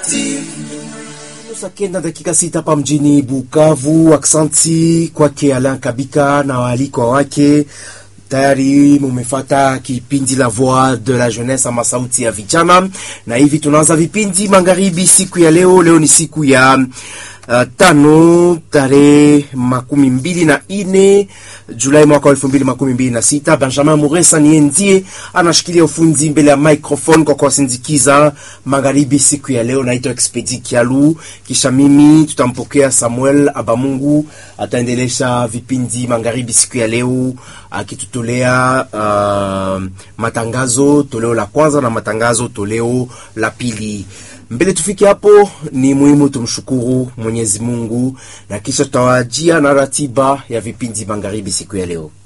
Saa kenda dakika sita hapa mjini Bukavu. Aksanti kwake Alan Kabika na waalikwa wake. Tayari mumefata kipindi la Voix de la Jeunesse ama sauti ya vijana, na hivi tunaanza vipindi magharibi siku ya leo. Leo ni siku ya uh, tano tarehe makumi mbili na ine Julai mwaka wa elfu mbili makumi mbili na sita. Benjamin Muresa niye ndiye anashikilia ufunzi mbele ya microphone kwa kuwasindikiza magharibi siku ya leo. Naitwa Expedi Kialu, kisha mimi tutampokea Samuel Abamungu ataendelesha vipindi magharibi siku ya leo akitutolea uh, matangazo toleo la kwanza na matangazo toleo la pili. Mbele tufike hapo, ni muhimu tumshukuru Mwenyezi Mungu na kisha tutawajia na ratiba ya vipindi magharibi siku ya leo.